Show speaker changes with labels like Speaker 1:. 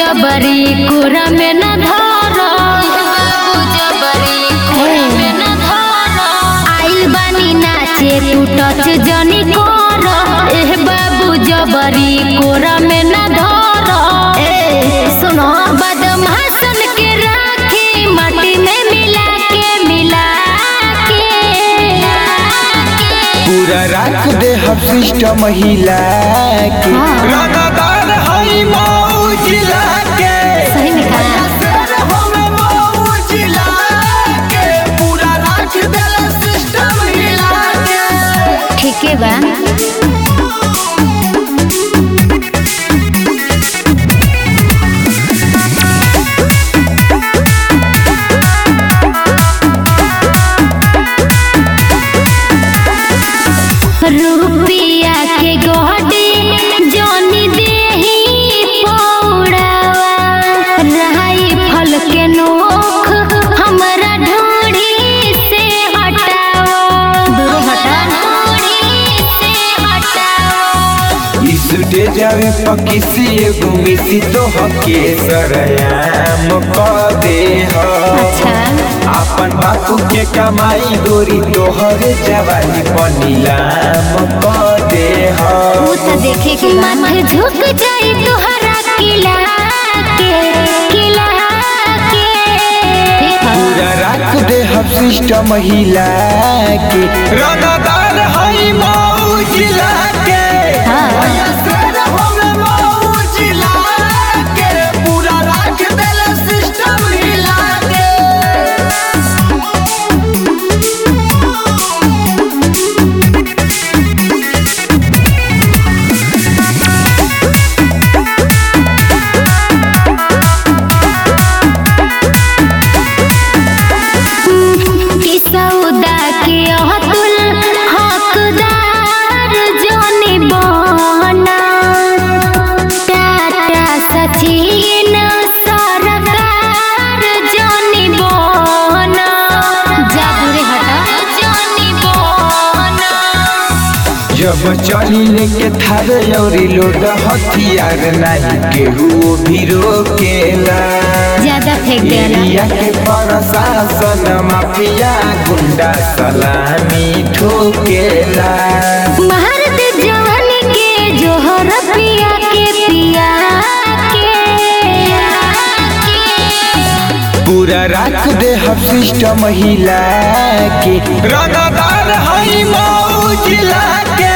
Speaker 1: जबरी कुरा में न धर बाबू जबरी कुरा में न धर आइल बानी नाचे तू टच जनी कर एह बाबू जबरी कोरा में न धर ए सुनो बदमाशन के राखी माटी में मिला के मिला के
Speaker 2: पूरा राख दे हम सिस्टम हिला के
Speaker 1: हाँ।
Speaker 2: रंगदार हई मऊ जिला के
Speaker 1: सही में कहा
Speaker 2: शेर हमें मऊ जिला के पूरा राख दे सिस्टम हिला के
Speaker 1: ठीक है बा रुपिया के गोडी जोनी देही पौड़ावा रहाई फल के नोख हमरा ढोड़ी से हटावा दूर हटा ढोड़ी से हटावा
Speaker 2: इस डे जावे पकिसी एगो मिसी तो हके सरयाम क दे ह
Speaker 1: अच्छा
Speaker 2: अपन बापू के कमाई गोरी तोहर जवानी पनीलाम क दे ह
Speaker 1: वो तो देखे के माथे झुक जाई तोहरा किला के किला के
Speaker 2: पूरा राख दे हम सिस्टम हिला के रंगदार हई मऊ जिला के
Speaker 1: हाँ।
Speaker 2: भैया शेर हमें मऊ जिला के पूरा राख दे सिस्टम हिला के
Speaker 1: कि सौदा के अतुल हकदार जोनी बना टाटा सचिन सरकार जोनी बना जादूरे हटा जोनी बना
Speaker 2: जब चली लेके थार औरी लोड हथियार नहीं केहू भी रोकेला
Speaker 1: ज्यादा फेंक देना
Speaker 2: एरिया के प्रशासन माफिया गुंडा सलामी ठोकेला
Speaker 1: भारत जवान के जोहर पिया के पिया के
Speaker 2: पूरा राख दे हम सिस्टम हिला के रंगदार हई मऊ जिला के